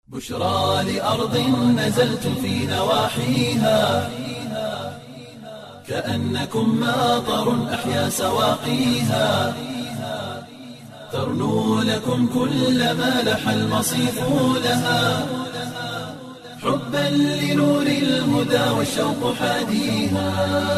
بشرى لأرض نزلت في نواحيها كأنكم ماطر أحيا سواقيها ترنو لكم كل ما لح المصيف لها حبا لنور الهدى والشوق حاديها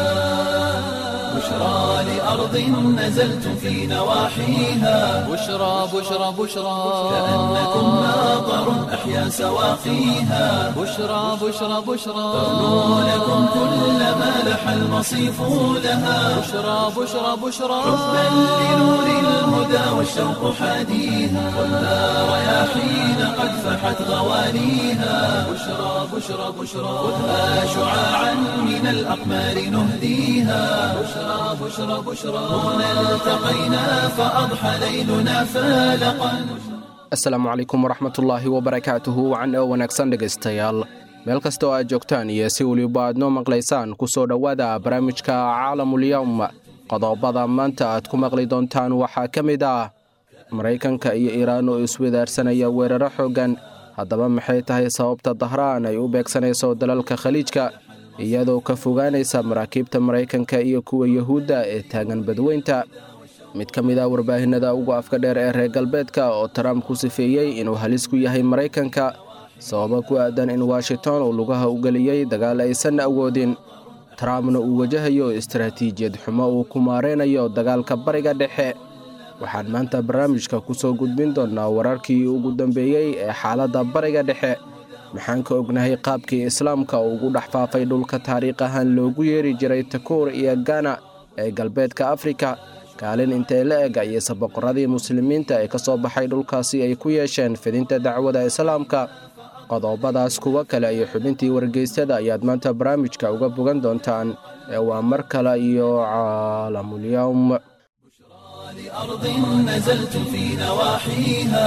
بشرى لأرض نزلت في نواحيها بشرى بشرى بشرى كأنكم ماطر أحيا سواقيها بشرى بشرى بشرى ترنو لكم كل ما لح المصيف لها بشرى بشرى بشرى حبا لنور الهدى والشوق حاديها والنار رياحين قد فحت غوانيها بشرى بشرى بشرى خذها شعاعا من الأقمار نهديها بشرى بشرى بشرى هنا التقينا فأضحى ليلنا فالقا asalaamu calaykum waraxmatullaahi wabarakaatuhu wacan oo wanaagsan dhegaystayaal meel kasta oo aad joogtaan iyo si weliba aad noo maqlaysaan ku soo dhowaada barnaamijka caalamulyowm qodobada maanta aad ku maqli doontaan waxaa ka mid ah maraykanka iyo iiraan oo iswadaarsanaya weeraro xooggan haddaba maxay tahay sababta dahraan ay u beegsanayso dalalka khaliijka iyadoo ka fogaanaysa maraakiibta maraykanka iyo kuwa yuhuudda ee taagan badweynta mid ka mid ah warbaahinada ugu afka dheer ee reer galbeedka oo trump ku sifeeyey inuu halis ku yahay maraykanka sababo ku aadan in washington uu lugaha u geliyey dagaal aysan awoodin trumpna uu wajahayo istaraatiijiyad xumo uu ku maareynayo dagaalka bariga dhexe waxaan maanta barnaamijka ku soo gudbin doonnaa wararkii ugu dambeeyey ee xaaladda bariga dhexe maxaan ka ognahay qaabkii islaamka uu ugu dhex faafay dhulka taariikh ahaan loogu yeeri jiray takuur iyo gana ee galbeedka afrika kaalin intee la eg ayeyse boqoradii muslimiinta ee ka soo baxay dhulkaasi ay ku yeesheen fidinta dacwada islaamka qodobadaas kuwo kale iyo xubintii wargeystada ayaad maanta barnaamijka uga bogan doontaan ee waa mar kale iyo caalamulyowm لأرض نزلت في نواحيها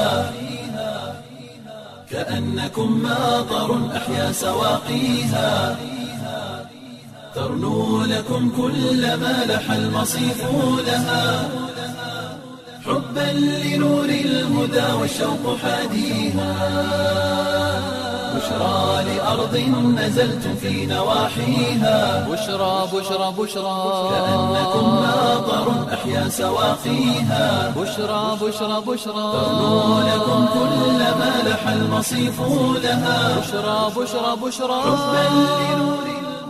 كأنكم ماطر أحيا سواقيها ترنو لكم كل ما لح المصيف لها حبا لنور الهدى والشوق حاديها بشرى لأرض نزلت في نواحيها بشرى بشرى بشرى كأنكم ماطر أحيا سواقيها بشرى بشرى بشرى ترنو لكم كل ما لح المصيف لها بشرى بشرى بشرى حبا لنور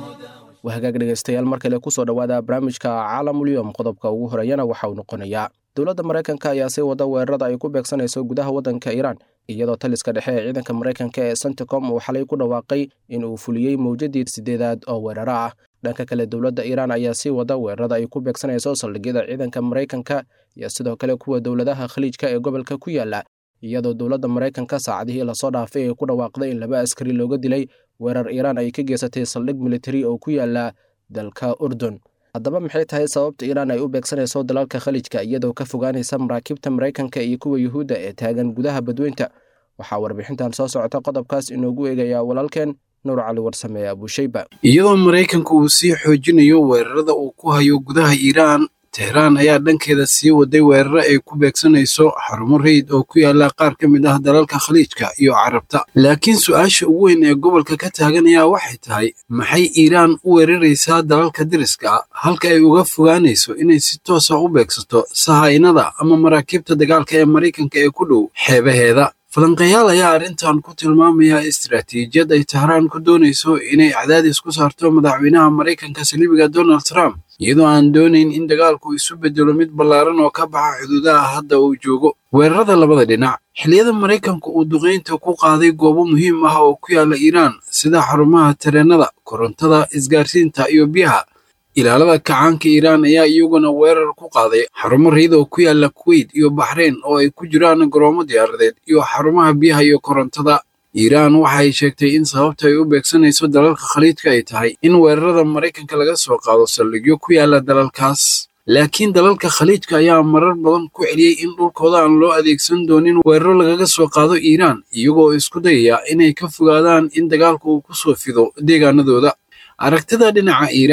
waa hagaag dhegaystayaal mar kale kusoo dhowaada barnaamijka caalamulyom qodobka ugu horeeyana waxa uu noqonayaa dowladda maraykanka ayaa sii wada weerarada ay ku beegsanayso gudaha waddanka iiraan iyadoo taliska dhexe ee ciidanka maraykanka ee centicom uu xalay ku dhawaaqay in uu fuliyey mawjadii sideedaad oo weeraro ah dhanka kale dowladda iiraan ayaa sii wada weerarada ay ku beegsanayso saldhigyada ciidanka maraykanka iyo sidoo kale kuwa dowladaha khaliijka ee gobolka ku yaala iyadoo dowladda maraykanka saacadihii lasoo dhaafay ay ku dhawaaqday in laba askari looga dilay weerar iiraan ay ka geysatay saldhig militari oo ku yaala dalka urdun haddaba maxay tahay sababta iiraan ay u beegsanayso dalalka khaliijka iyadoo ka fogaanaysa maraakiibta maraykanka iyo kuwa yuhuudda ee taagan gudaha badweynta waxaa warbixintan soo socota qodobkaas inoogu eegayaa walaalkeen nuur cali warsame abushayba iyadoo maraykanka uu sii xoojinayo weerarada uu ku hayo gudaha iiraan tehraan ayaa dhankeeda sii waday weeraro ay ku beegsanayso xarumo rayid oo ku yaala qaar ka mid ah dalalka khaliijka iyo carabta laakiin su-aasha ugu weyn ee gobolka ka taagan ayaa waxay tahay maxay iiraan u weeraraysaa dalalka deriska ah halka ay uga fogaanayso inay si toosa u beegsato sahaynada ama maraakiibta dagaalka ee maraykanka ee ku dhow xeebaheeda falanqeeyaal ayaa arrintan ku tilmaamaya istaraatiijiyad ay tahraan ku doonayso inay cadaadis ku saarto madaxweynaha maraykanka saliibiga donald trump iyadoo aan doonayn in dagaalku isu bedelo mid ballaaran oo ka baxa xuduudaha hadda uu joogo weerarada labada dhinac xilliyada maraykanku uu duqaynta ku qaaday goobo muhiim ah oo ku yaala iiraan sida xarumaha tareennada korontada isgaarsiinta iyo biyaha ilaalada kacaanka iiraan ayaa iyaguna weerar ku qaaday xarumo rayid oo ku yaala kuweyt iyo baxreyn oo ay ku jiraan garoomo diyaaradeed iyo xarumaha biyaha iyo korontada iiraan waxa ay sheegtay in sababta ay u beegsanayso dalalka khaliijka ay tahay in weerarada maraykanka laga soo qaado saldhigyo ku yaala dalalkaas laakiin dalalka khaliijka ayaa marar badan ku celiyey in dhulkooda aan loo adeegsan doonin weeraro lagaga soo qaado iiraan iyagoo isku dayaya inay ka fogaadaan in dagaalku uu ku soo fido deegaanadooda aragtida dhinaca iiraan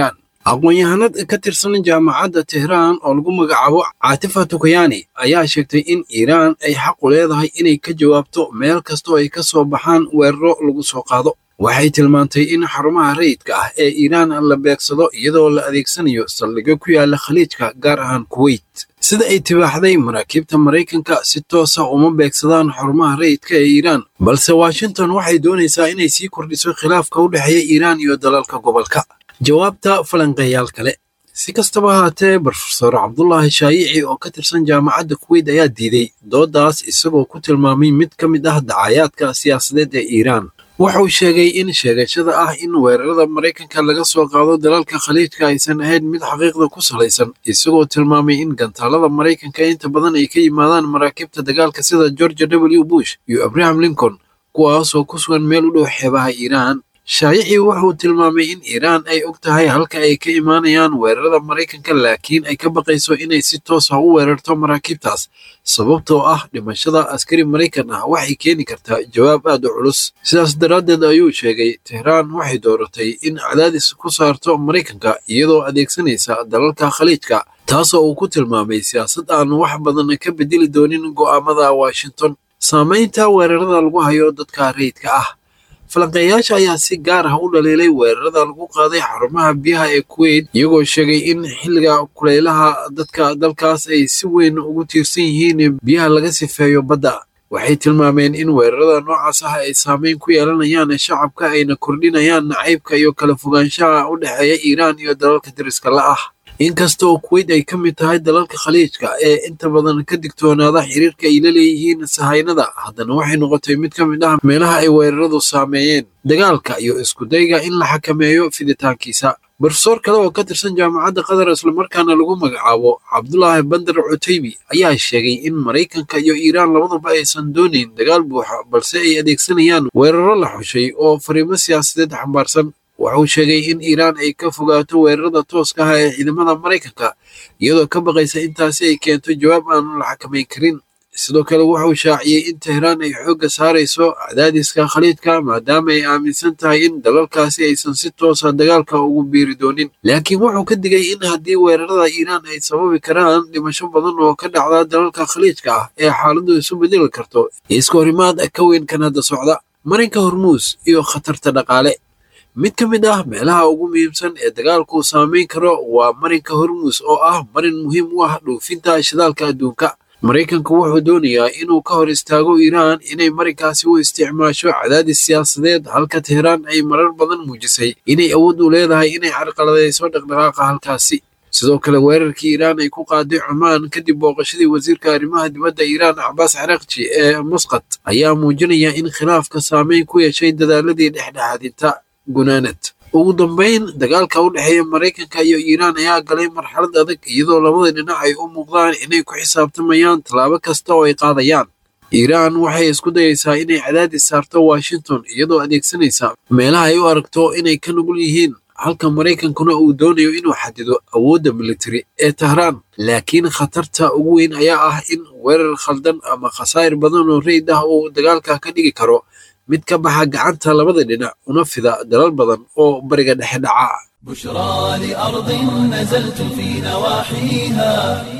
aqoon-yahanad ka tirsan jaamacadda tehraan oo lagu magacaabo caatifa tukayani ayaa sheegtay in iiraan ay xaq u leedahay inay ka jawaabto meel kastoo ay ka soo baxaan weeraro lagu soo qaado waxay tilmaantay in xarumaha rayidka ah ee iiraan la beegsado iyadoo la adeegsanayo saldhigyo ku yaala khaliijka gaar ahaan kuweyt sida ay tibaaxday maraakiibta maraykanka si toosa uma beegsadaan xarumaha rayidka ee iiraan balse washington waxay doonaysaa inay sii kordhiso khilaafka u dhexeeya iiraan iyo dalalka gobolka jawaabta falanqeeyaal kale si kastaba ahaatee brofesor cabdulaahi shaayici oo ka tirsan jaamacadda kuweyt ayaa diiday doodaas isagoo ku tilmaamay mid ka mid ah dacayaadka siyaasadeed ee iiraan wuxuu sheegay in sheegashada ah in weerarada maraykanka laga soo qaado dalalka khaliijka aysan ahayn mid xaqiiqda ku salaysan isagoo tilmaamay in gantaalada maraykanka inta badan ay ka yimaadaan maraakiibta dagaalka sida george w bush iyo abraham lincoln kuwaasoo ku sugan meel u dhow xeebaha iiraan shaayici wuxuu tilmaamay in iiraan ay og tahay halka ay ka imaanayaan weerarada maraykanka laakiin ay ka baqayso inay si toos ah u weerarto maraakiibtaas sababtoo ah dhimashada askari maraykan ah waxay keeni kartaa jawaab aad u culus sidaas daraaddeed ayuu sheegay tehraan waxay dooratay in cadaadis ku saarto maraykanka iyadoo adeegsanaysa dalalka khaliijka taasoo uu ku tilmaamay siyaasad aan wax badan ka bedeli doonin go'aamada washington saamaynta weerarada lagu hayo dadka rayidka ah falanqeeyaasha ayaa si gaar ah u dhaliilay weerarada lagu qaaday xarumaha biyaha ee kuweyt iyagoo sheegay in xilliga kulaylaha dadka dalkaas ay si weyn ugu tiirsan yihiin biyaha laga sifeeyo badda waxay tilmaameen in weerarada noocaas ah ay saameyn ku yeelanayaan shacabka ayna kordhinayaan nacaybka iyo kala fogaanshaha u dhexeeya iiraan iyo dalalka dariska la ah inkasta oo kuweyt ay ka mid tahay dalalka khaliijka ee inta badan ka digtoonaada xiriirka ay la leeyihiin sahaynada haddana waxay noqotay mid ka mid ah meelaha ay weeraradu saameeyeen dagaalka iyo iskudayga in la xakameeyo fiditaankiisa brofesor kale oo ka tirsan jaamacadda qatar islamarkaana lagu magacaabo cabdulaahi bandar cutaybi ayaa sheegay in maraykanka iyo iiraan labaduba aysan doonayn dagaal buuxa balse ay adeegsanayaan weeraro la xushay oo fariimo siyaasadeed xambaarsan wuxuu sheegay in iiraan ay ka fogaato weerarada tooska ah ee ciidamada maraykanka iyadoo ka baqaysa intaasi ay keento jawaab aan la xakamayn karin sidoo kale wuxuu shaaciyey in tehraan ay xoogga saarayso cadaadiska khaliidka maadaama ay aaminsan tahay in dalalkaasi aysan si toosa dagaalka ugu biiri doonin laakiin wuxuu ka digay in haddii weerarada iiraan ay sababi karaan dhimasho badan oo ka dhacda dalalka khaliijka ah ee xaaladdu isu bedeli karto iska horimaad ka weyn kan hadda socda marinka hormuus iyo khatarta dhaqaale mid ka mid ah meelaha ugu muhiimsan ee dagaalku saameyn karo waa marinka hormuus oo ah marin muhiim u ah dhoofinta shidaalka adduunka maraykanku wuxuu doonayaa inuu ka hor istaago iiraan inay marinkaasi u isticmaasho cadaadis siyaasadeed halka tehraan ay marar badan muujisay inay awood u leedahay inay carqaladayso dhaqdhaqaaqa halkaasi sidoo kale weerarkii iiraan ay ku qaaday cumaan kadib booqashadii wasiirka arrimaha dibadda iiraan cabaas carakji ee musqat ayaa muujinaya in khilaafka saameyn ku yeeshay dadaaladii dhexdhexaadinta gunaanad ugu dambeyn dagaalka u dhexeeya maraykanka iyo iiraan ayaa galay marxalad adag iyadoo labada dhinac ay u muuqdaan inay ku xisaabtamayaan tallaabo kasta oo ay qaadayaan iiraan waxay isku dayaysaa inay cadaadis saarto washington iyadoo adeegsanaysa meelaha ay u aragto inay ka nugul yihiin halka maraykankuna uu doonayo inuu xadido awoodda militari ee tahraan laakiin khatarta ugu weyn ayaa ah in weerar khaldan ama khasaa'ir badan oo reyd ah uu dagaalka ka dhigi karo mid ka baxa gacanta labada dhinac una fida dalal badan oo bariga dhexe dhaca بشرى لأرض نزلت في نواحيها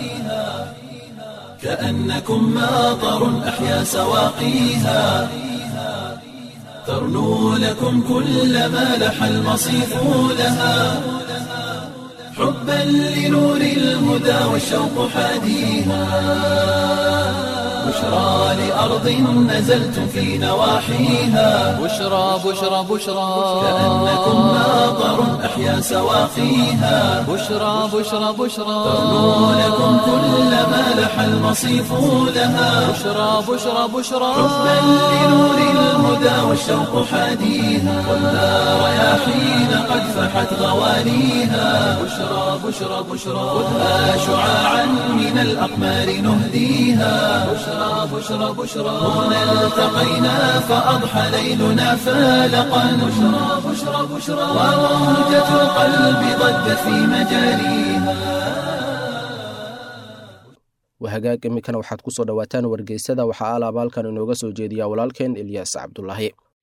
كأنكم ماطر أحيا سواقيها ترنو لكم كل ما لح المصيف لها حبا لنور الهدى والشوق حاديها بشرى لأرض نزلت في نواحيها بشرى بشرى بشرى كأنكم ماطر أحيا سواقيها بشرى بشرى بشرى ترنو لكم كل ما لح المصيف لها بشرى بشرى بشرى حبا لنور الهدى والشوق حاديها ولا رياحين قد فحت غوانيها بشرى بشرى بشرى خذها شعاعا من الأقمار نهديها بشرى بشرى بشرى هنا التقينا فأضحى ليلنا فالقا بشرى بشرى بشرى وموجة القلب ضجت في مجاريها wahagaag iminkana waxaad ku soo dhowaataan wargeysada waxaa alaaba halkan inooga soo jeediyaa walaalkeen ilyaas cabdulaahi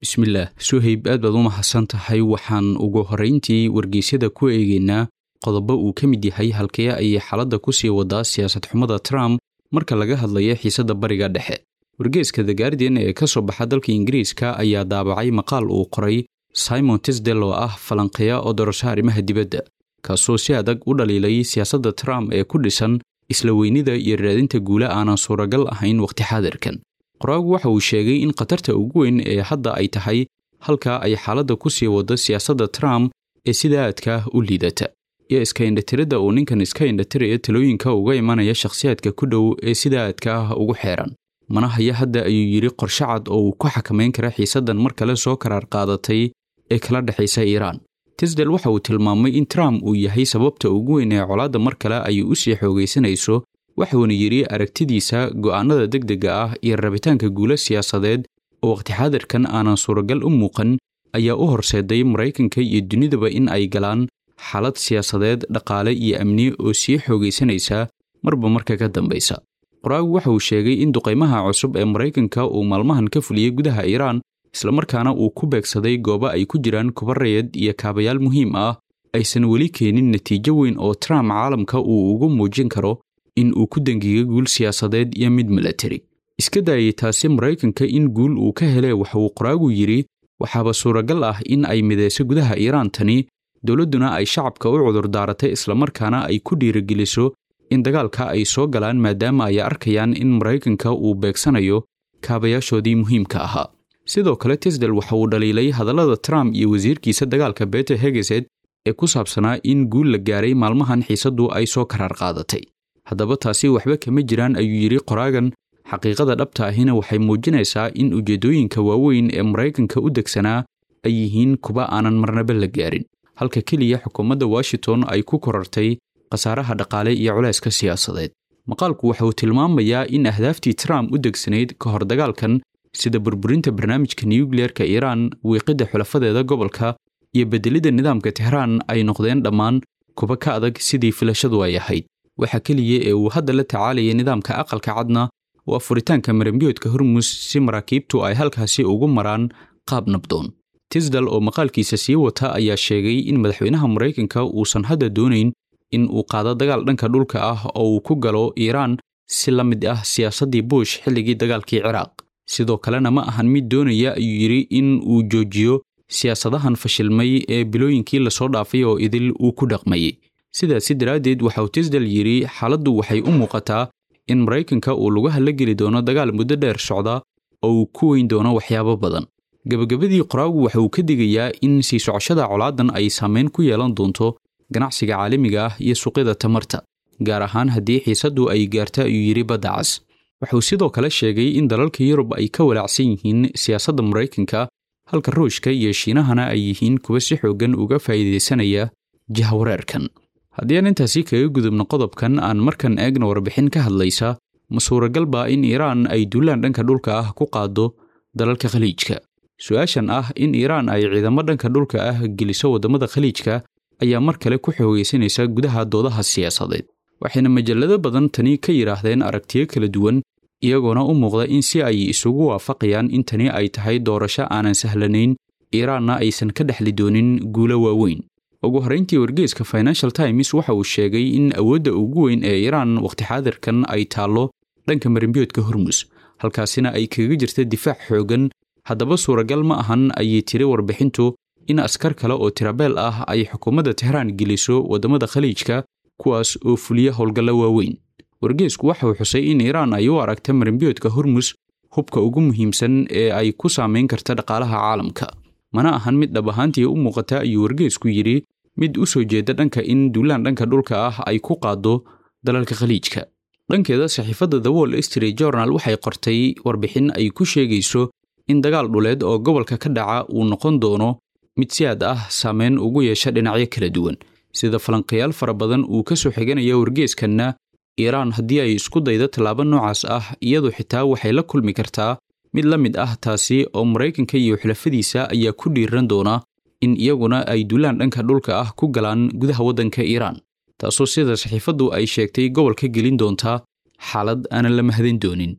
bismillaah suhayb aad baad u mahadsan tahay waxaan ugu horrayntii wargeysyada ku eegaynaa qodobo uu ka mid yahay halkee ayay xaaladda ku sii wadaa siyaasad xumada trump marka laga hadlayo xiisadda bariga dhexe wargeeska the guardian ee ka soo baxa dalka ingiriiska ayaa daabacay maqaal uu qoray simon tisdel oo ah falanqeeya oo doorasho arrimaha dibadda kaasoo si adag u dhaliilay siyaasadda trump ee ku dhisan isla weynida iyo raadinta guule aanan suuragal ahayn wakhti xaadirkan qoraagu waxa uu sheegay in khatarta ugu weyn ee hadda ay tahay halka ay xaaladda ku sii waddo siyaasadda trump ee sida aadka u liidata iyo iska indhatiridda uu ninkan iska indhatiraya talooyinka uga imanaya shakhsiyaadka ku dhow ee sida aadka ah ugu xeeran mana haya hadda ayuu yidhi qorshe cad oo uu ku xakamayn kara xiisaddan mar kale soo karaar qaadatay ee kala dhexaysa iiraan tisdel waxa uu tilmaamay in trump uu yahay sababta ugu weyn ee colaadda mar kale ay u sii xoogaysanayso waxuuna yidhi aragtidiisa go'aannada degdega ah iyo rabitaanka guulo siyaasadeed oo wakhti xaadirkan aanan suuragal u muuqan ayaa u horseeday maraykanka iyo dunidaba in ay galaan xaalad siyaasadeed dhaqaale iyo amni oo sii xoogaysanaysa marba marka ka dambaysa qoraagu waxa uu sheegay in duqaymaha cusub ee maraykanka uu maalmahan ka fuliyey gudaha iiraan islamarkaana uu ku beegsaday goobo ay ku jiraan kuba rayad iyo kaabayaal muhiim ah aysan weli keenin natiijo weyn oo trump caalamka uu ugu muujin karo in uu ku dengiyo guul siyaasadeed iyo mid milatari iska daayay taasi maraykanka in guul uu ka hele waxa uu qoraagu yidhi waxaaba suuragal ah in ay midayso gudaha iiraan tani dowladduna ay shacabka u cudurdaaratay islamarkaana ay ku dhiirigeliso in dagaalka ay soo galaan maadaama ay arkayaan in maraykanka uu beegsanayo kaabayaashoodii muhiimka ahaa sidoo kale tisdel waxa uu dhaliilay hadallada trump iyo wasiirkiisa dagaalka beter hegeset ee ku saabsanaa in guul la gaaray maalmahan xiisaddu ay soo karaar qaadatay haddaba taasi waxba kama jiraan ayuu yidhi qoraagan xaqiiqada dhabta ahina waxay muujinaysaa in ujeeddooyinka waaweyn ee maraykanka u degsanaa ay yihiin kuwa aanan marnaba la gaarin halka keliya xukuumadda washington ay ku korartay khasaaraha dhaqaale iyo culayska siyaasadeed maqaalku waxa uu tilmaamayaa in ahdaaftii trump u degsanayd ka hor dagaalkan sida burburinta barnaamijka nuyukliyeerka iiraan wiiqidda xulafadeeda gobolka iyo beddelidda nidaamka tehraan ay noqdeen dhammaan kuba ka adag sidii filashadu ay ahayd waxa keliya ee uu hadda la tacaalayay nidaamka aqalka cadna waa furitaanka marambiyoodka hormus si maraakiibtu ay halkaasi ugu maraan qaab nabdoon tisdal oo maqaalkiisa sii wata ayaa sheegay in madaxweynaha maraykanka uusan hadda doonayn in uu qaado dagaal dhanka dhulka ah oo uu ku galo iiraan si la mid ah siyaasaddii buush xilligii dagaalkii ciraaq sidoo kalena ma ahan mid doonaya ayuu yidhi in uu joojiyo siyaasadahan fashilmay ee bilooyinkii lasoo dhaafay oo idil uu ku dhaqmayey sidaasi daraaddeed waxauu tisdal yidhi xaaladdu waxay u muuqataa in maraykanka uu lugaha la geli doono dagaal muddo dheer socda oo uu ku weyn doono waxyaabo badan gebagabadii qoraagu waxa uu ka digayaa in sii socoshada colaadan ay saameyn ku yeelan doonto ganacsiga caalamiga ah iyo suuqyada tamarta gaar ahaan haddii xiisaddu ay gaarta ayuu yidhi badda cas wuxuu sidoo kale sheegay in dalalka yurub ay ka walaacsan yihiin siyaasadda maraykanka halka ruushka iyo shiinahana ay yihiin kuwa si xooggan uga faa'iidaysanaya jahwareerkan haddii aan intaasi kaga gudubno qodobkan aan markan eegna warbixin ka hadlaysa ma suuragal baa in iiraan ay duulaan dhanka dhulka ah ku qaado dalalka khaliijka su-aashan ah in iiraan ay ciidamo dhanka dhulka ah geliso waddamada khaliijka ayaa mar kale ku xoogaysanaysa gudaha doodaha siyaasadeed waxayna majallado badan tani ka yidhaahdeen aragtiyo kala duwan iyagoona u muuqda in si ay isugu waafaqayaan in tani ay tahay doorasho aanan sahlanayn iiraanna aysan ka dhexli doonin guulo waaweyn ugu horrayntii wargeeska financial times waxa uu sheegay in awoodda ugu weyn ee iiraan wakhti xaadirkan ay taallo dhanka marimbiyoodka hormus halkaasina ay kaga jirta difaac xooggan haddaba suuragal ma ahan ayay tiri warbixintu in askar kale oo tirabeel ah ay xukuumadda tehraan geliso waddamada khaliijka kuwaas oo fuliya howlgallo waaweyn wargeesku waxa uu xusay in iiraan ay u aragta marimbiyoodka hormus hubka ugu muhiimsan ee ay ku saamayn karta dhaqaalaha caalamka mana ahan mid dhab ahaantii u muuqata ayuu wargeesku yidhi mid u soo jeeda dhanka in duulaan dhanka dhulka ah ay ku qaado dalalka khaliijka dhankeeda saxiifadda the wall street journal waxay qortay warbixin ay ku sheegayso in dagaal dhuleed oo gobolka ka dhaca uu noqon doono mid si aad ah saameyn ugu yeesha dhinacyo kala duwan sida falanqayaal fara badan uu ka soo xiganaya wargeeskanna iiraan haddii ay isku daydo tallaabo noocaas ah iyadu xitaa waxay la kulmi kartaa mid la mid ah taasi oo maraykanka iyo xulafadiisa ayaa ku dhiiran doona in iyaguna ay duulaan dhanka dhulka ah ku galaan gudaha waddanka iiraan taasoo sida saxiifaddu ay sheegtay gobolka gelin doontaa xaalad aanan la mahadin doonin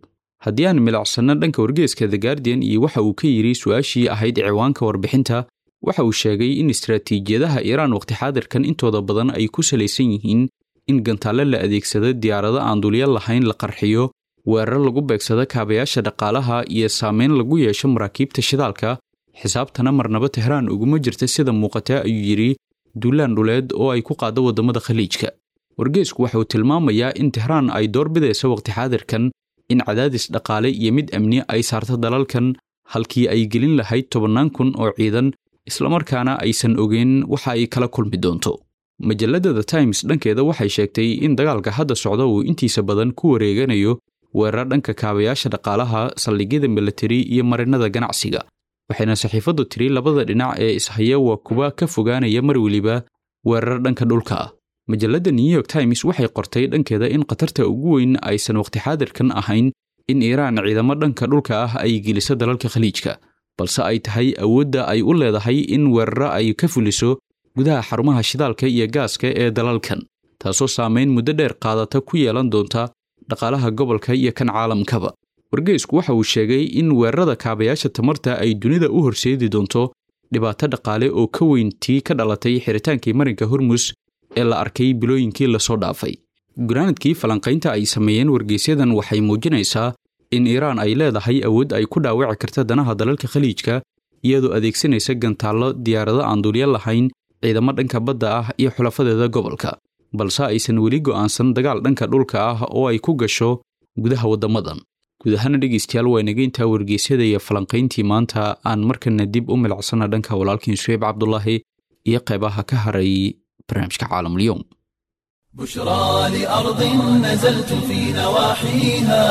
haddii aan milacsanno dhanka wargeeska the guardian iyo waxa uu ka yidhi su-aashii ahayd ciwaanka warbixinta waxa uu sheegay in istaraatiijiyadaha iiraan waqti xaadirkan intooda badan ay ku salaysan yihiin in gantaalle la adeegsado diyaarado aan dulya lahayn la qarxiyo weerar lagu beegsado kaabayaasha dhaqaalaha iyo saameyn lagu yeesho maraakiibta shidaalka xisaabtana marnaba tehraan uguma jirta sida muuqata ayuu yidhi duulaan dhuleed oo ay ku qaaddo waddamada khaliijka wargeesku waxa uu tilmaamayaa in tehraan ay door bidayso waqti xaadirkan in cadaadis dhaqaale iyo mid amni ay saarto dalalkan halkii ay gelin lahayd tobannaan kun oo ciidan islamarkaana aysan ogeyn waxa ay kala kulmi doonto majalladda the times dhankeeda waxay sheegtay in dagaalka hadda socda uu intiisa badan ku wareeganayo weerar dhanka kaabayaasha dhaqaalaha saldhigyada milatari iyo marinada ganacsiga waxayna saxiifaddu tiri labada dhinac ee ishaya waa kuwa ka fogaanaya mar weliba weerar dhanka dhulka ah majalladda new york times waxay qortay dhankeeda in khatarta ugu weyn aysan waqti xaadirkan ahayn in iiraan ciidamo dhanka dhulka ah ay geliso dalalka khaliijka balse ay tahay awoodda ay u leedahay in weeraro ay ka fuliso gudaha xarumaha shidaalka iyo gaaska ee dalalkan taasoo saamayn muddo dheer qaadata ku yeelan doonta dhaqaalaha gobolka iyo kan caalamkaba wargeysku waxa uu sheegay in weerarada kaabayaasha tamarta ay dunida u horseedi doonto dhibaato dhaqaale oo ka weyn tii ka dhalatay xiritaankii marinka hormus ee la arkay bilooyinkii lasoo dhaafay gunaanadkii falanqaynta ay sameeyeen wargeysyadan waxay muujinaysaa in iiraan ay leedahay awood ay ku dhaawici karta danaha dalalka khaliijka iyadoo adeegsanaysa gantaallo diyaarado aan dulya lahayn ciidamo dhanka badda ah iyo xulafadeeda gobolka balse aysan weli go'aansan dagaal dhanka dhulka ah oo ay ku gasho gudaha waddamadan guud ahaana dhegaystayaal waa inaga intaa wargeysyada iyo falanqayntii maanta aan markana dib u milicsana dhanka walaalkiin suheyb cabdulaahi iyo qaybaha ka haray barnaamijka caalamulyoom بشرى لأرض نزلت في نواحيها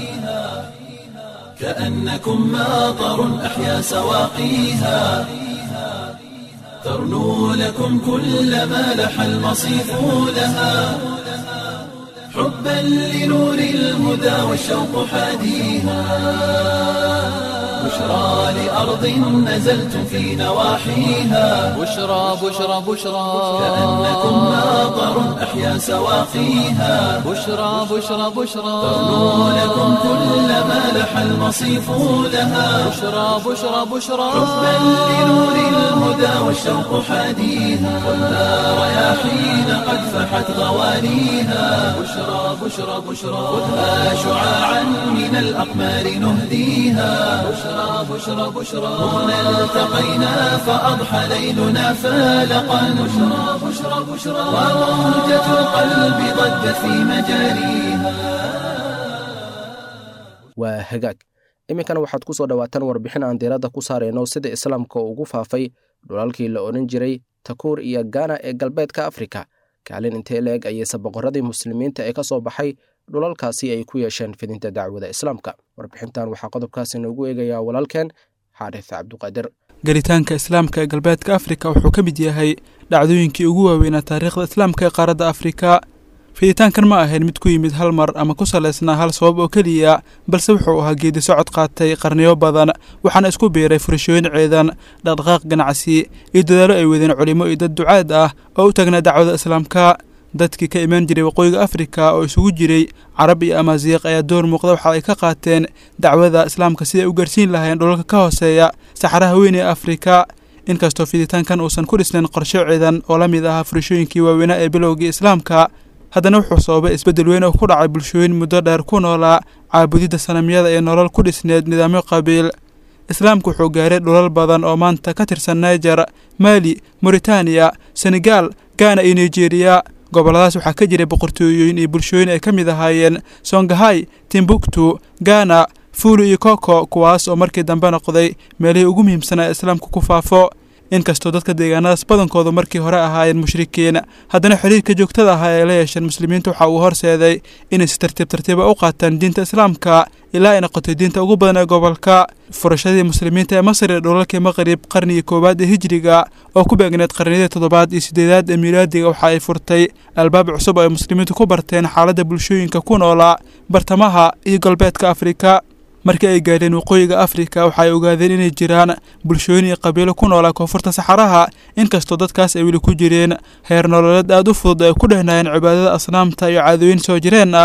كأنكم ماطر أحيا سواقيها ترنو لكم كل ما لح المصيف لها حبا لنور الهدى والشوق حاديها بشرى لأرض نزلت في نواحيها بشرى بشرى بشرى كأنكم ماطر أحيا سواقيها بشرى بشرى بشرى ترنو لكم كل ما لح المصيف لها بشرى بشرى بشرى حبا لنور الهدى والشوق حاديها والنار رياحين قد فحت غوانيها بشرى بشرى بشرى خذها شعاعا من الأقمار نهديها بشرى بشرى بشرى هنا التقينا فأضحى ليلنا فالقا بشرى بشرى بشرى وموجة القلب ضجت في مجاريها waa hagaag iminkana waxaad ku soo dhowaataan warbixin aan diiradda ku saarayno sida islaamka ugu faafay dhulalkii la odhan jiray takuur iyo gaana ee galbeedka afrika kaalin intee la-eg ayeyse boqorradii muslimiinta ee ka soo baxay dhulalkaasi ay ku yeesheen fidinta dacwada islaamka warbixintan waxaa qodobkaasi noogu eegayaa walaalkeen xaarif cabduqaadir gelitaanka islaamka ee galbeedka afrika wuxuu ka mid yahay dhacdooyinkii ugu waaweynaa taariikhda islaamka ee qaaradda afrika fiditaankan ma ahayn mid ku yimid hal mar ama ku salaysnaa hal sabab oo keliya balse wuxuu ahaa geedi socod qaatay qarniyo badan waxaana isku biiray furashooyin ciidan dhaqdhaqaaq ganacsi iyo dadaalo ay wadeen culimo iyo dad ducaad ah oo u taagnaa dacwada islaamka dadkii ka imaan jiray waqooyiga afrika oo isugu jiray carab iyo amaasiiq ayaa door muuqda waxa ay ka qaateen dacwada islaamka siday u gaarsiin lahayn dhulalka ka hooseeya saxaraha weyn ee afrika inkastoo fiditaankan uusan ku dhisnayn qorsho ciidan oo la mid ahaa furashooyinkii waaweynaa ee bilowgii islaamka haddana wuxuu sababay isbeddel weyn oo ku dhacay bulshooyin muddo dheer ku noolaa caabudidda sanamyada ee nolol ku dhisneed nidaamyo qabiil islaamku wuxuu gaaray dhulal badan oo maanta ka tirsan naijer maali moritaaniya senegaal gaana iyo nigeriya gobolladaas waxaa ka jiray boqortooyooyin iyo bulshooyin ay ka mid ahaayeen songahay timbuktu gaana fuulu iyo koko kuwaas oo markii dambe noqday meelihii ugu muhiimsanaa ee islaamku ku faafo inkastoo dadka deegaanadaas badankoodu markii hore ahaayeen mushrikiin haddana xiriirka joogtada ahaa ee la yeesheen muslimiinta waxa uu horseeday inay si tartiib tartiiba u qaataan diinta islaamka ilaa ay noqotay diinta ugu badan ee gobolka furashadii muslimiinta ee masar ee dhulalkii maqrib qarnigii koowaad ee hijiriga oo ku beegneed qarniyadii toddobaad iyo siddeedaad ee miilaadiga waxa ay furtay albaab cusub oo ay muslimiintu ku barteen xaaladda bulshooyinka ku noolaa bartamaha iyo galbeedka afrika markii ay gaadheen waqooyiga afrika waxa ay ogaadeen inay jiraan bulshooyin iyo qabiilo ku noolaa koonfurta saxaraha inkastoo dadkaas ay weli ku jireen heer nololeed aad u fudud ay ku dhehnaayeen cibaadada asnaamta iyo caadooyin soo jireen ah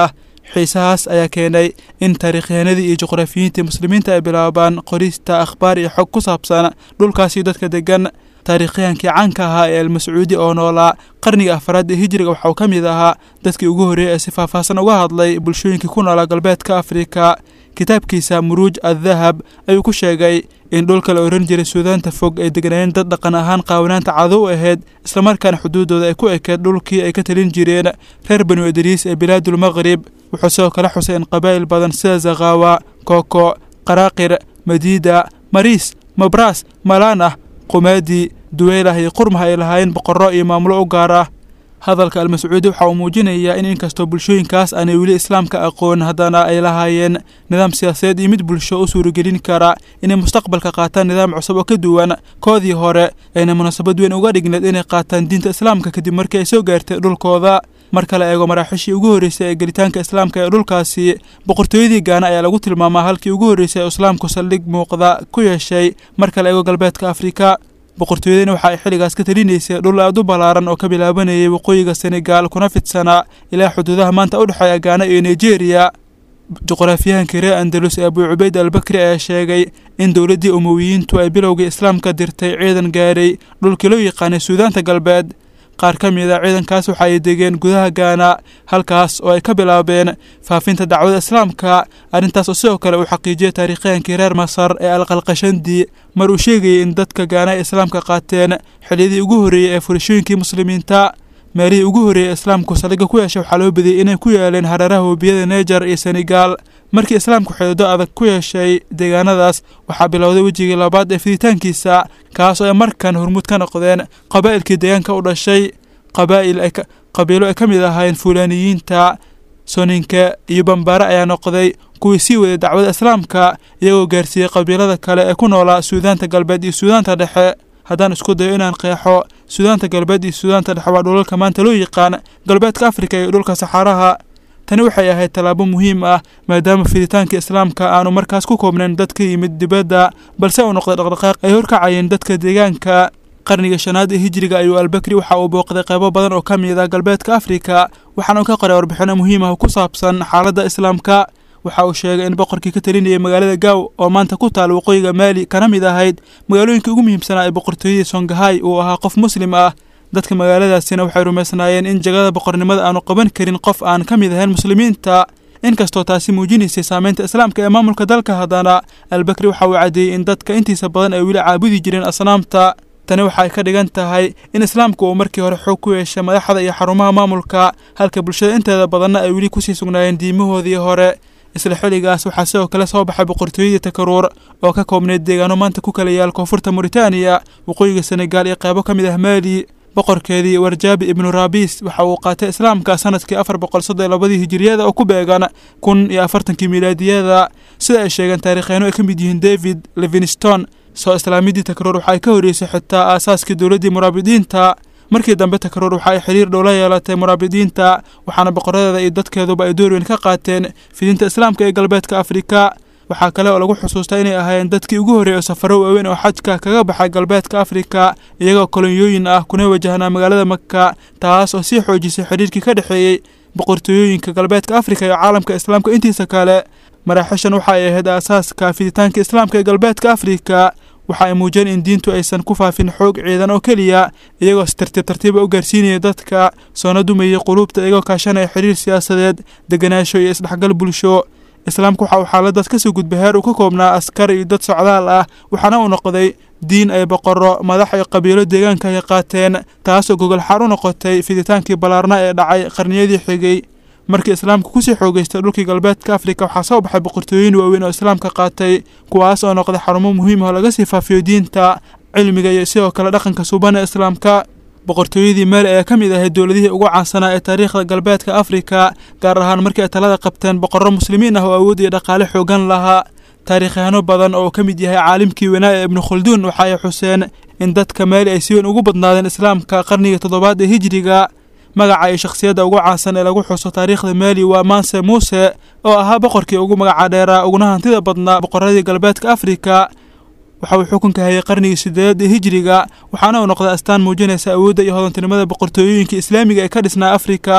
xiisahaas ayaa keenay in taariikhyahanadii iyo juqraafiyiintii muslimiinta ay bilaabaan qorista akhbaar iyo xog ku saabsan dhulkaasi dadka degan taariikhyahankii caanka ahaa ee almascuudi oo noolaa qarniga afraad ee hijiriga waxa uu ka mid ahaa dadkii ugu horreeyey ee si faahfaahsan uga hadlay bulshooyinkii ku noolaa galbeedka afrika kitaabkiisa muruuj addahab ayuu ku sheegay in dhulka la ohan jiray suudaanta fog ay degnaayeen dad dhaqan ahaan qaawanaanta cado u ahayd islamarkaana xuduuddooda ay ku ekeed dhulkii ay ka talin jireen reer banu idriis ee bilaadul maqrib wuxuu sidoo kale xusay in qabaa'il badan sida zakhawa kooko qaraaqir madiida mariis mabraas malaanah qumaadi duweylah iyo qurmah ay lahaayeen boqorro iyo maamulo u gaar ah hadalka almascuudi waxa uu muujinayaa in inkastoo bulshooyinkaas aanay weli islaamka aqoon haddana ay lahaayeen nidaam siyaasadeed iyo mid bulsho u suuragelin kara inay mustaqbalka qaataan nidaam cusub oo ka duwan koodii hore ayna munaasabad weyn uga dhigneed inay qaataan diinta islaamka kadib markii ay soo gaartay dhulkooda marka la eego maraaxiishii ugu horreysay ee gelitaanka islaamka ee dhulkaasi boqortooyadii gaana ayaa lagu tilmaamaa halkii ugu horreysay ee islaamku saldhig muuqda ku yeeshay marka la eego galbeedka afrika boqortooyadana waxa ay xilligaas ka talinaysay dhul aad u ballaaran oo ka bilaabanayay waqooyiga senegaal kuna fidsanaa ilaa xuduudaha maanta u dhexeeya gaana iyo nigeriya juqraafiyahankii reer andalus ee abuu cubeyd albakri ayaa sheegay in dowladdii umowiyiintu ay bilowgii islaamka dirtay ciidan gaaray dhulkii loo yaqaanay suudaanta galbeed qaar ka mid a ciidankaas waxa ay degeen gudaha gaana halkaas oo ay ka bilaabeen faafinta dacwada islaamka arrintaas oo sidoo kale uu xaqiijiyey taariikhyahankii reer masar ee alqalqashandi mar uu sheegayay in dadka gaana ay islaamka qaateen xiliyadii ugu horreeyey ee furashooyinkii muslimiinta meelihii ugu horreeyey ee islaamku saldhigga ku yeeshay waxaa loo badiyey inay ku yaaleen hareeraha webiyada neejar iyo senegaal markii islaamku xidido adag ku yeeshay deegaanadaas waxaa bilowday wejigii labaad ee fiditaankiisa kaas oo ay markan hormuud ka noqdeen qabaa'ilkii deegaanka u dhashay qabaa'il qabiilo ay ka mid ahaayeen fuulaaniyiinta soninke iyo bambaare ayaa noqday kuwii sii waday dacwada islaamka iyagoo gaarsiiyey qabiilada kale ee ku noolaa suudaanta galbeed iyo suudaanta dhexe haddaan isku dayo inaan qeexo suudaanta galbeed iyo suudaanta dhexe waa dhulalka maanta loo yaqaan galbeedka afrika iyo dhulka saxaaraha tani waxay ahayd tallaabo muhiim ah maadaama fiditaanka islaamka aanu markaas ku koobnayn dad ka yimid dibadda balse uu noqday dhaqdhaqaaq ay horkacayeen dadka deegaanka qarniga shanaad ee hijiriga ayuu albakri waxa uu booqday qaybo badan oo ka mid ah galbeedka afrika waxaana uu ka qoray warbixino muhiim ah ku saabsan xaaladda islaamka waxa uu sheegay in boqorkii ka talinayay magaalada gaaw oo maanta ku taal waqooyiga maali kana mid ahayd magaalooyinka ugu muhiimsanaa ee boqortooyadii songahay uu ahaa qof muslim ah dadka magaaladaasina waxay rumaysnaayeen in jagada boqornimada aanu qaban karin qof aan ka mid ahayn muslimiinta inkastoo taasi muujinaysay saameynta islaamka ee maamulka dalka haddana albakri waxa uu caddeeyey in dadka intiisa badan ay weli caabudi jireen asnaamta tani waxay ka dhigan tahay in islaamku uu markii hore xoog ku yeeshay madaxda iyo xarumaha maamulka halka bulshada inteeda badanna ay weli kusii sugnaayeen diimahoodii hore isla xilligaas waxaa sidoo kale soo baxay boqortooyadii takaruur oo ka koobneyd deegaano maanta ku kala yaal koonfurta muritaaniya waqooyiga senegaal iyo qaybo ka mid ah maali boqorkeedii warjaabi ibnu raabis waxa uu qaatay islaamka sanadkii afar boqol soddon labadii hijiriyada oo ku beegan kun iyo afartankii milaadiyada sida ay sheegeen taarikhyaano ay ka mid yihiin david livingston soo islaamidii takruur waxa ay ka horreysay xitaa aasaaskii dowladdii muraabidiinta markii dambe takruur waxa ay xiriir dhow la yeelatay muraabidiinta waxaana boqoradeeda iyo dadkeeduba ay door weyn ka qaateen fidinta islaamka ee galbeedka afrika waxaa kale oo lagu xusuustaa inay ahaayeen dadkii ugu horreeyay oo safaro waaweyn oo xajka kaga baxay galbeedka afrika iyagoo kolonyooyin ah kuna wajahnaa magaalada maka taas oo sii xoojisay xidhiirkii ka dhexeeyey boqortooyooyinka galbeedka afrika iyo caalamka islaamka intiisa kale maraaxishan waxa ay ahayd aasaaska fiditaanka islaamka ee galbeedka afrika waxa ay muujiyeen in diintu aysan ku faafin xoog ciidan oo keliya iyagoo si tartiib tartiiba u gaarsiinaya dadka soona dumayay quluubta iyagoo kaashanaya xiriir siyaasadeed deganaansho iyo isdhexgal bulsho islaamku waxa uu xaaladaas ka soo gudbay heer uu ka koobnaa askar iyo dad socdaal ah waxaana uu noqday diin ay boqorro madax iyo qabiilo deegaanka ay qaateen taasoo gogol xaar u noqotay fiditaankii ballaarna ee dhacay qarniyadii xigay markii islaamku kusii xoogeystay dhulkii galbeedka afrika waxaa soo baxay boqortooyin waaweyn oo islaamka qaatay kuwaas oo noqday xarumo muhiim ah oo laga sii faafiyo diinta cilmiga iyo sidoo kale dhaqanka suuban ee islaamka boqortooyadii maali ayaa ka mid ahayd dowladihii ugu caansanaa ee taariikhda galbeedka afrika gaar ahaan markii ay talada qabteen boqorro muslimiin ah oo awood iyo dhaqaale xoogan lahaa taariikhyaano badan oo ka mid yahay caalimkii wanaa ee ibnu khulduun waxa ay xuseen in dadka maali ay si weyn ugu badnaadeen islaamka qarnigii toddobaad ee hijiriga magaca iyo shakhsiyadda ugu caansan ee lagu xuso taariikhda maali waa manse muuse oo ahaa boqorkii ugu magaca dheeraa uguna hantida badnaa boqorradii galbeedka afrika waxa uu xukunka hayay qarnigii sideedaad ee hijiriga waxaana uu noqday astaan muujinaysa awoodda iyo hodantinimada boqortooyooyinka islaamiga ee ka dhisnaa afrika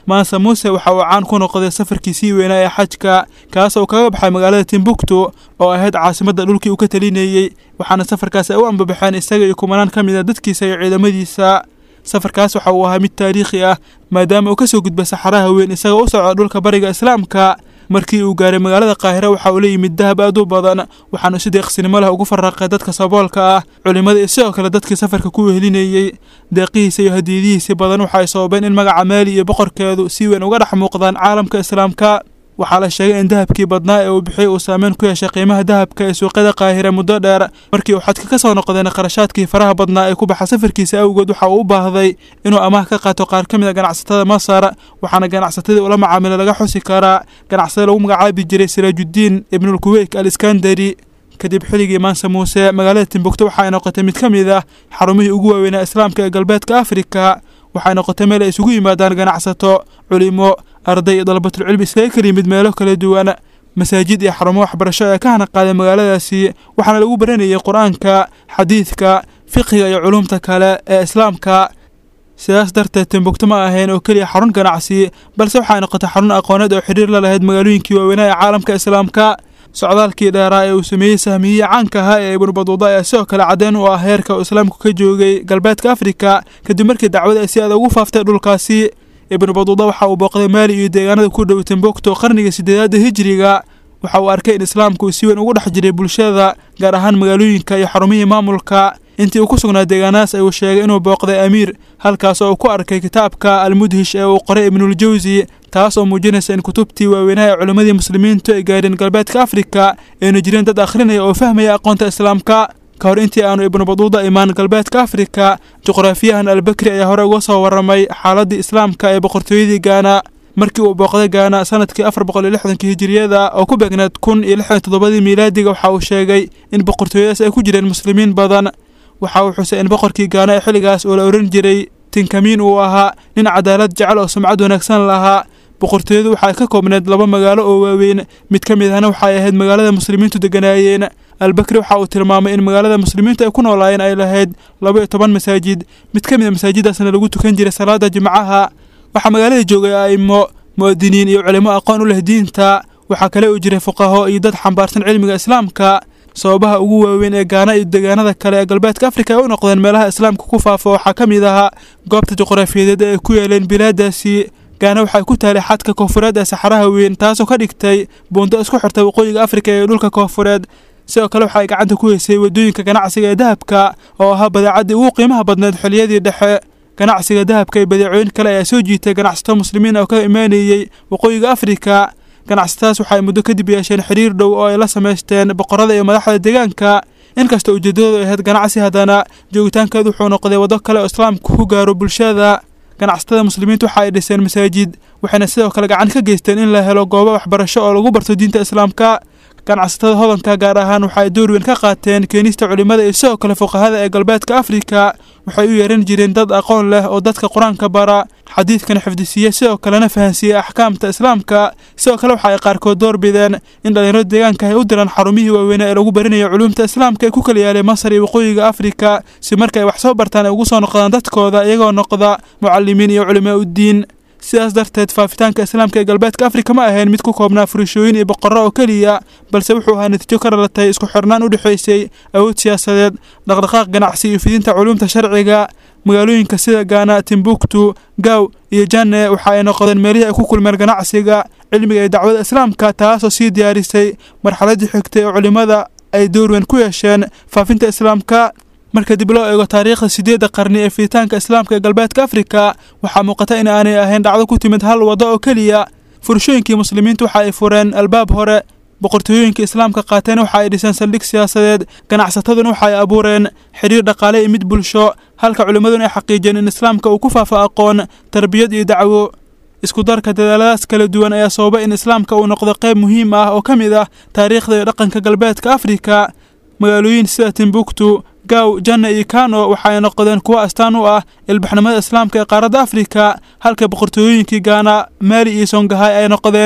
maanse muuse waxa uu caan ku noqday safarkiisii weynaa ee xajka kaas oo kaga baxay magaalada timbuktu oo ahayd caasimadda dhulkii uu ka talinayey waxaana safarkaas ay u ambabaxeen isaga iyo kumanaan ka mid a dadkiisa iyo ciidamadiisa safarkaas waxa uu ahaa mid taariikhi ah maadaama uu ka soo gudbay saxaraha weyn isagoo u socda dhulka bariga islaamka markii uu gaaray magaalada qaahira waxa uu la yimid dahab aad u badan waxaanu si deeqsinimo leh ugu farraqay dadka saboolka ah culimmada iyo sidoo kale dadkii safarka ku wehelinayey deeqihiisa iyo hadiyadihiisii badan waxa ay sababeen in magaca maali iyo boqorkeedu si weyn uga dhex muuqdaan caalamka islaamka waxaa la sheegay in dahabkii badnaa ee uu bixiyey uu saameyn ku yeeshay qiimaha dahabka ee suuqyada qaahira muddo dheer markii uu xadka ka soo noqdeen qarashaadkii faraha badnaa ee ku baxa safarkiisa awgeed waxa uu u baahday inuu amaah ka qaato qaar ka mid a ganacsatada masar waxaana ganacsatadii ula macaamila laga xusi karaa ganacsada lagu magacaabi jiray siraajuddiin ibnulkuweyk al iskandari kadib xilligii maanse muuse magaalada timbukto waxa ay noqotay mid ka mid ah xarumihii ugu waaweynaa islaamka ee galbeedka afrika waxay noqotay meel ay isugu yimaadaan ganacsato culimo arday iyo dalabatulcilmi iskaga kala yimid meelo kala duwan masaajid iyo xarumo waxbarasho ee ka hana qaaday magaaladaasi waxaana lagu baranayay qur-aanka xadiidka fiqiga iyo culumta kale ee islaamka sidaas darteed timbukto ma ahayn oo keliya xarun ganacsi balse waxay noqotay xarun aqooneed oo xidhiir la lahayd magaalooyinkii waaweynaa ee caalamka islaamka socdaalkii dheeraa ee uu sameeyey sahmiyihii caanka ahaa ee ibnu baduuda ayaa sidoo kale caddeyn u ah heerka uu islaamku ka joogay galbeedka afrika kadib markii dacwada ay si aad ugu faaftay dhulkaasi ibnu baduuda waxa uu booqday maali iyo deegaanada ku dhow timbukto qarniga sideedaadda hijiriga waxa uu arkay in islaamku uu si weyn ugu dhex jiray bulshada gaar ahaan magaalooyinka iyo xarumihii maamulka intii uu ku sugnaa deegaanadaas ayuu sheegay inuu booqday amiir halkaas oo uu ku arkay kitaabka almudhish ee uu qoray ibnuljawsi taas oo muujinaysa in kutubtii waaweynaha ee culimmadii muslimiintu ay gaadheen galbeedka afrika ayna jireen dad akhrinaya oo fahmaya aqoonta islaamka ka hor intii aanu ibnu baduuda imaan galbeedka afrika juqraafiyahan albakri ayaa hore uga soo warramay xaaladdii islaamka ee boqortooyadii gaana markii uu booqday gaana sanadkii afar boqol iyo lixdankii hijiriyada oo ku beegneed kun iyo lixdan toddobadii miilaadiga waxa uu sheegay in boqortooyadaas ay ku jireen muslimiin badan waxa uu xusay in boqorkii gaana ee xilligaas oo la ohan jiray tinkamiin uu ahaa nin cadaalad jecel oo sumcad wanaagsan lahaa boqortooyadu waxay ka koobneed laba magaalo oo waaweyn mid ka mid ahna waxay ahayd magaalada muslimiintu deganaayeen albakri waxa uu tilmaamay in magaalada muslimiintu ay ku noolaayeen ay lahayd laba iyo toban masaajid mid ka mid a masaajidaasna lagu tukan jiray salaada jimcaha waxaa magaalada joogay a'imo mu'adiniin iyo culimo aqoon u leh diinta waxaa kale uu jiray fuqaho iyo dad xambaarsan cilmiga islaamka sababaha ugu waaweyn ee gaana iyo deegaanada kale ee galbeedka afrika ay u noqdeen meelaha islaamka ku faafa waxaa ka mid ahaa goobta juqraafiyadeed ee ay ku yeeleen bilaadaasi gaana waxay ku taalay xadka koonfureed ee saxaraha weyn taasoo ka dhigtay buundo isku xirta waqooyiga afrika ee dhulka koonfureed sidoo kale waxa ay gacanta ku heysay waddooyinka ganacsiga ee dahabka oo ahaa badeecaddii ugu qiimaha badneed xilliyadii dhexe ganacsiga dahabka iyo badeecooyin kale ayaa soo jiitay ganacsato muslimiin oo ka imaanayey waqooyiga afrika ganacsatadaas waxaay muddo kadib yeesheen xiriir dhow oo ay la samaysteen boqorada iyo madaxda deegaanka inkasta ujeeddadoodu ahayd ganacsi haddana joogitaankeedu wuxuu noqday waddo kale oo islaamku ku gaaro bulshada ganacsatada muslimiintu waxa ay dhiseen masaajid waxayna sidoo kale gacan ka geysteen in la helo goobo waxbarasho oo lagu barto diinta islaamka ganacsatada hodanka gaar ahaan waxa ay door weyn ka qaateen keenista culimmada iyo sidoo kale fuqahada ee galbeedka afrika waxay u yeeran jireen dad aqoon leh oo dadka qur-aanka bara xadiidkana xifdisiiya sidoo kalena fahansiiya axkaamta islaamka sidoo kale waxa ay qaarkood door bideen in dhallinyarada deegaanka ay u diraan xarumihii waaweynaa ee lagu baranayo culuumta islaamka ee ku kala yaalay masar iyo waqooyiga afrika si marka ay wax soo bartaan ay ugu soo noqdaan dadkooda iyagoo noqda mucalimiin iyo culimaa uddiin sidaas darteed faafitaanka islaamka ee galbeedka afrika ma ahayn mid ku koobnaa furishooyin iyo boqorro oo keliya balse wuxuu ahaa natiijo ka dhalatay isku xirnaan u dhexaysay awood siyaasadeed dhaqdhaqaaq ganacsi iyo fidinta culuumta sharciga magaalooyinka sida gaana timbuktu gaaw iyo janne waxa ay noqdeen meelihii ay ku kulmeen ganacsiga cilmiga iyo dacwada islaamka taasoo sii diyaarisay marxaladdii xigtay oo culimmada ay door weyn ku yeesheen faafinta islaamka marka dib loo eego taariikhda sideedda qarni ee fiditaanka islaamka ee galbeedka afrika waxaa muuqata in aanay ahayn dhacdo ku timid hal waddo oo keliya furashooyinkii muslimiintu waxa ay fureen albaab hore boqortooyooyinka islaamka qaateen waxa ay dhiseen saldhig siyaasadeed ganacsataduna waxa ay abuureen xidhiir dhaqaale iyo mid bulsho halka culimmaduna ay xaqiijiyeen in islaamka uu ku faafo aqoon tarbiyad iyo dacwo isku darka dadaaladaas kala duwan ayaa sababa in islaamka uu noqdo qayb muhiim ah oo ka mid ah taariikhda iyo dhaqanka galbeedka afrika magaalooyin sida timbuktu gaaw janna iyo kano waxa ay noqdeen kuwo astaan u ah ilbaxnimada islaamka ee qaaradda afrika halka boqortooyooyinkii gaana maali iyo songahay ay noqdeen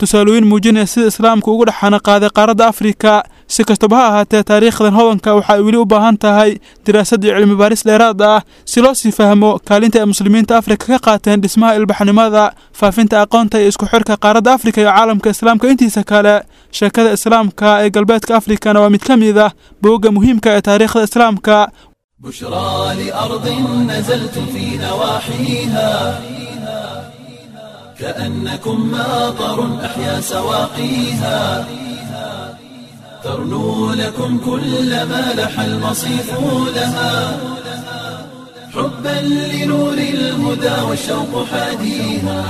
tusaalooyin muujinaya sida islaamku ugu dhexana qaaday qaaradda afrika si kastaba ha ahaatee taariikhdan hodanka waxa ay weli u baahan tahay diraasad iyo cilmi baaris dheeraad ah si loo sii fahmo kaalinta ay muslimiinta afrika ka qaateen dhismaha ilbaxnimada faafinta aqoonta iyo isku xirka qaaradda afrika iyo caalamka islaamka intiisa kale sheekada islaamka ee galbeedka afrikana waa mid ka mid ah boogga muhiimka ee taariikhda islaamka بشرى لأرض نزلت في نواحيها كأنكم ماطر أحيا سواقيها ترنو لكم كل ما لح المصيف لها حبا لنور الهدى والشوق حاديها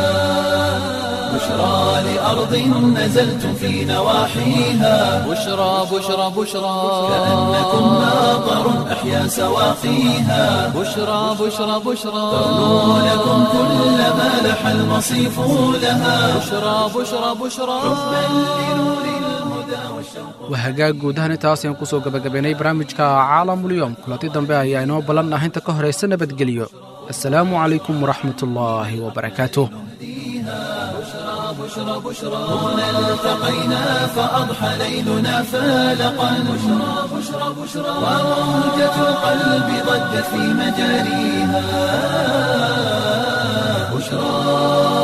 بشرى لأرض نزلت في نواحيها بشرى بشرى بشرى كأنكم ماطر أحيا سواقيها بشرى بشرى بشرى ترنو لكم كل ما لح المصيف لها بشرى بشرى بشرى waa hagaag guud ahaan intaas ayaan kusoo gabagabaynay barnaamijka caalamulyoom kulanti dambe ayaa inoo ballan ah inta ka horaysa nabadgelyo assalaamu calaykum waraxmatullaahi wabarakaatuh هنا التقينا فأضحى ليلنا فالقا بشرى بشرى بشرى وموجة القلب ضجت في مجاريها بشرى